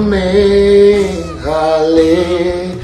amen haleluya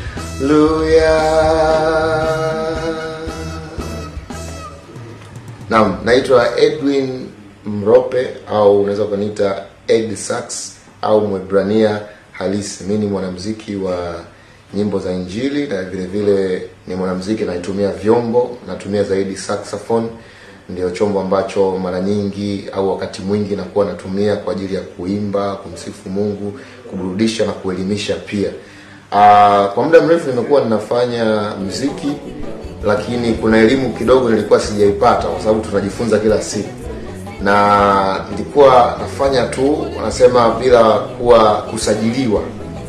naam naitwa edwin mrope au unaweza ukaniita ed sax au mwebrania halisi mi ni mwanamziki wa nyimbo za injili na vile vile ni mwanamziki naitumia vyombo natumia zaidi saxophone ndio chombo ambacho mara nyingi au wakati mwingi nakuwa natumia kwa ajili ya kuimba kumsifu mungu kuburudisha na kuelimisha pia Aa, kwa muda mrefu nimekuwa ninafanya mziki lakini kuna elimu kidogo nilikuwa sijaipata kwa sababu tunajifunza kila siku na nilikuwa nafanya tu wanasema bila kuwa kusajiliwa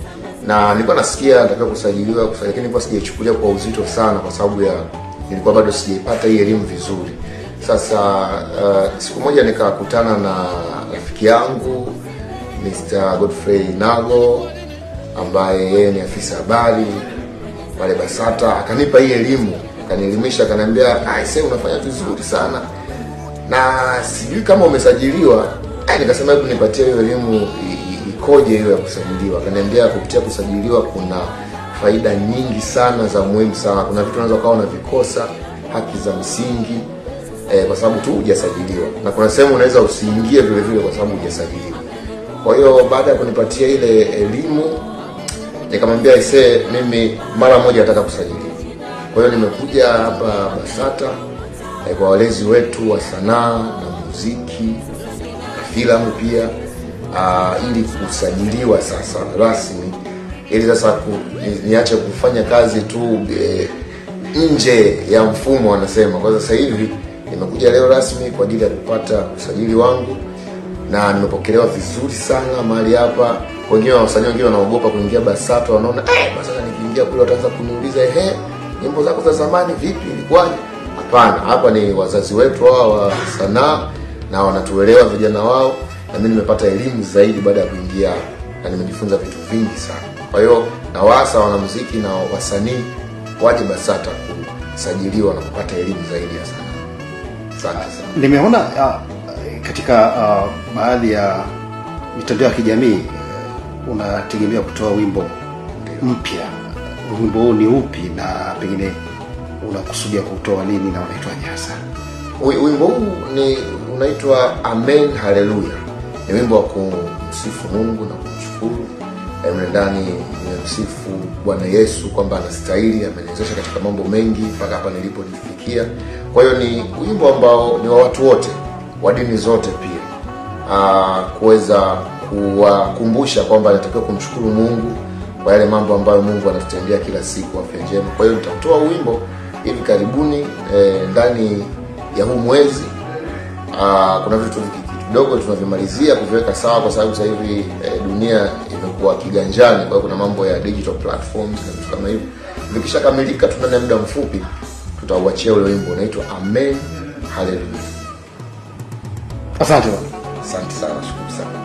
na nilikuwa nasikia natakiwa kusajiliwa kusa- lakini nilikuwa sijaichukulia kwa uzito sana kwa sababu ya nilikuwa bado sijaipata hii elimu vizuri sasa uh, siku moja nikakutana na rafiki yangu Mr. Godfrey Nago ambaye yeye ni afisa habari pale Basata akanipa hii elimu akanielimisha akaniambia aise unafanya vizuri sana na sijui kama umesajiliwa Eh, nikasema hebu nipatie hiyo elimu i- i- ikoje hiyo ya kusajiliwa akaniambia kupitia kusajiliwa kuna faida nyingi sana za muhimu sana kuna vitu unaweza ukawa unavikosa haki za msingi eh, kwa sababu tu hujasajiliwa na kuna sehemu unaweza usiingie vile vile kwa sababu hujasajiliwa kwa hiyo baada ya kunipatia ile elimu nikamwambia isee mimi mara moja nataka kusajiliwa kwa hiyo nimekuja hapa basata eh, kwa walezi wetu wa sanaa na muziki na filamu pia uh, ili kusajiliwa sasa rasmi ili sasa ku, ni, niache kufanya kazi tu eh, nje ya mfumo wanasema kwa sasa hivi nimekuja leo rasmi kwa ajili ya kupata usajili wangu na nimepokelewa vizuri sana mahali hapa wengine wasanii wengine wanaogopa kuingia basata wanaona eh, basata nikiingia kule wataanza kuniuliza ehe nyimbo zako za zamani vipi ilikuwaje hapana hapa ni wazazi wetu hawa wa sanaa na wanatuelewa vijana wao na mimi nimepata elimu zaidi baada ya kuingia hapa na nimejifunza vitu vingi sana kwa hiyo nawaasa wanamuziki na wasanii waje basata kusajiliwa na kupata elimu zaidi ya sanaa asante sana nimeona uh, katika uh, baadhi ya mitandao ya kijamii uh, unategemea kutoa wimbo mpya wimbo huu ni upi na pengine unakusudia kutoa lini na unaitwaje hasa Wi- wimbo huu ni unaitwa amen haleluya ni wimbo wa kumsifu mungu na kumshukuru Eh, mle ndani nimemsifu bwana yesu kwamba anastahili ameniwezesha katika mambo mengi mpaka hapa nilipojifikia kwa hiyo ni wimbo ambao ni wa watu wote wa dini zote pia Ah, kuweza kuwakumbusha kwamba anatakiwa kumshukuru mungu kwa yale mambo ambayo mungu anatutendea kila siku afya njema kwa hiyo nitatoa wimbo hivi karibuni eh, ndani ya huu mwezi Ah, kuna vitu viki- kidogo tunavimalizia kuviweka sawa kwa sababu sasa hivi eh, dunia imekuwa kiganjani kwa hiyo kuna mambo ya digital platforms na vitu kama hivyo vikishakamilika tu ndani ya muda mfupi tutauachia ule wimbo unaitwa amen haleluya asante bwana asante sana shukuru sana